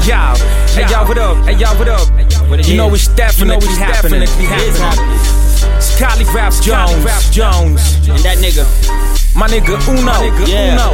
Yo, hey y'all, what up? Hey y'all, what up? You know it's definitely happening. It's happening. It's Calligraph Jones. Jones. And that nigga, My nigga Uno.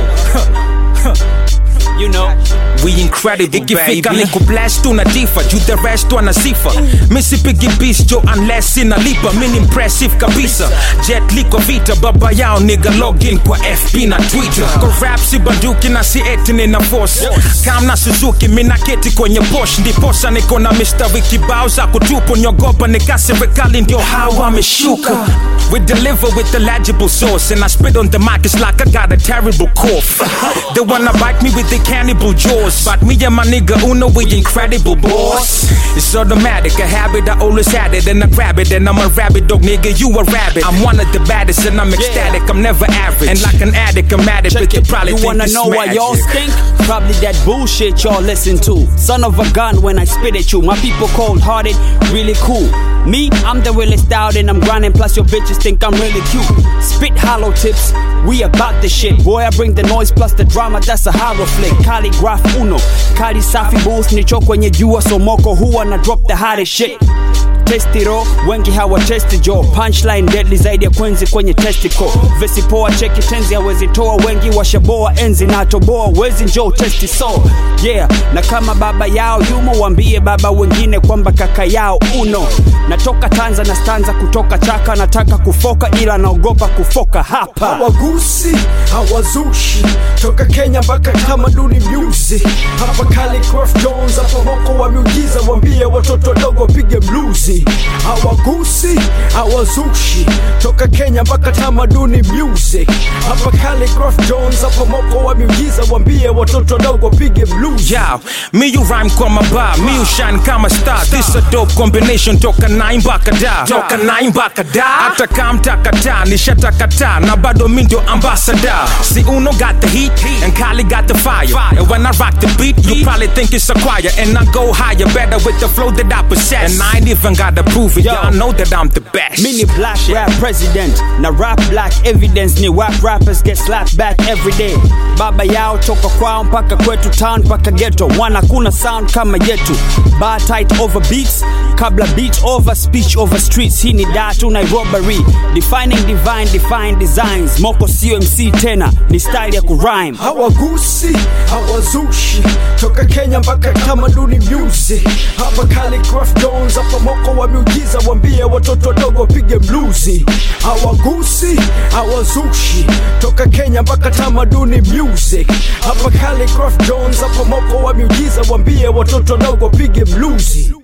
Yeah. Uno. you know. We incredible ikifika ni kublast tu na difa juu the rest tu ana sifa misipigi bis jo unless inalipa min impressive kabisa jet liko vita baba yao niga login kwa fb na twitter kwa rap si banduki na si eti nina force kam na suzuki mina keti kwenye posh ndiposa niko na mistari kibao za kutupo nyogopa nika serikali ndio hawa ameshuka we deliver with the legible sauce and I spit on the mic it's like I got a terrible cough they wanna bite me with the cannibal jaws but me and my nigga Uno we incredible boss it's automatic a habit I always had it and I grab it and I'm a rabbit dog nigga you a rabbit I'm one of the baddest and I'm ecstatic I'm never average and like an addict I'm at it but you probably You think wanna it's know why y'all magic. stink? Probably that bullshit y'all listen to. Son of a gun when I spit at you. My people cold hearted, really cool. Me, I'm the realest out and I'm grinding. Plus your bitches think I'm really cute. Spit hollow tips, we about the shit. Boy, I bring the noise plus the drama. That's a horror flick. Calligraph Uno, Kali Safi Bulls nicho kwenye jua somoko huwa na drop the hottest shit testiro wengi hawatesti jo punchline deadly zaidi ya kwenzi kwenye testico vesi poa cheki tenzi hawezi toa wengi washaboa enzi na toboa wezi njo testi so yeah na kama baba yao yumo wambie baba wengine kwamba kaka yao uno natoka tanza na stanza kutoka chaka nataka kufoka ila naogopa kufoka hapa hawagusi hawazushi toka kenya mpaka tamaduni music hapa Calligraph jones hapa moko wa miujiza wambie watoto wadogo wapige bluzi hawagusi hawazushi toka kenya mpaka tamaduni music hapa Calligraph jones hapa moko wa miujiza wambie watoto wadogo wapige bluzi Yo, me you rhyme kwa maba, me you shine kama star. This a dope combination toka nine mpaka da. Toka nine mpaka da. Hata kama mtakata, nishatakata na bado mi ndio ambassador. See Uno got the heat and Kali got the fire. And when I rock the beat, you probably think it's a choir. And I go higher, better with the flow that I possess. And I ain't even gotta prove it, y'all know that I'm the best. Mini black rap president na rap black evidence ni wap rappers get slapped back every day baba yao toka kwao mpaka kwetu town mpaka ghetto wana kuna sound kama yetu bar tight over beats kabla beat over speech over streets hii ni datu nairobary defining divine define designs moko sio mc tena ni style ya kurhyme hawagusi hawazushi toka kenya mpaka tamaduni music hapa Calligraph jones hapa moko wa miujiza wambie watoto wadogo wapige bluzi hawagusi hawazushi toka kenya mpaka tamaduni music hapa Calligraph jones hapa moko wa miujiza wambie watoto wadogo wapige bluzi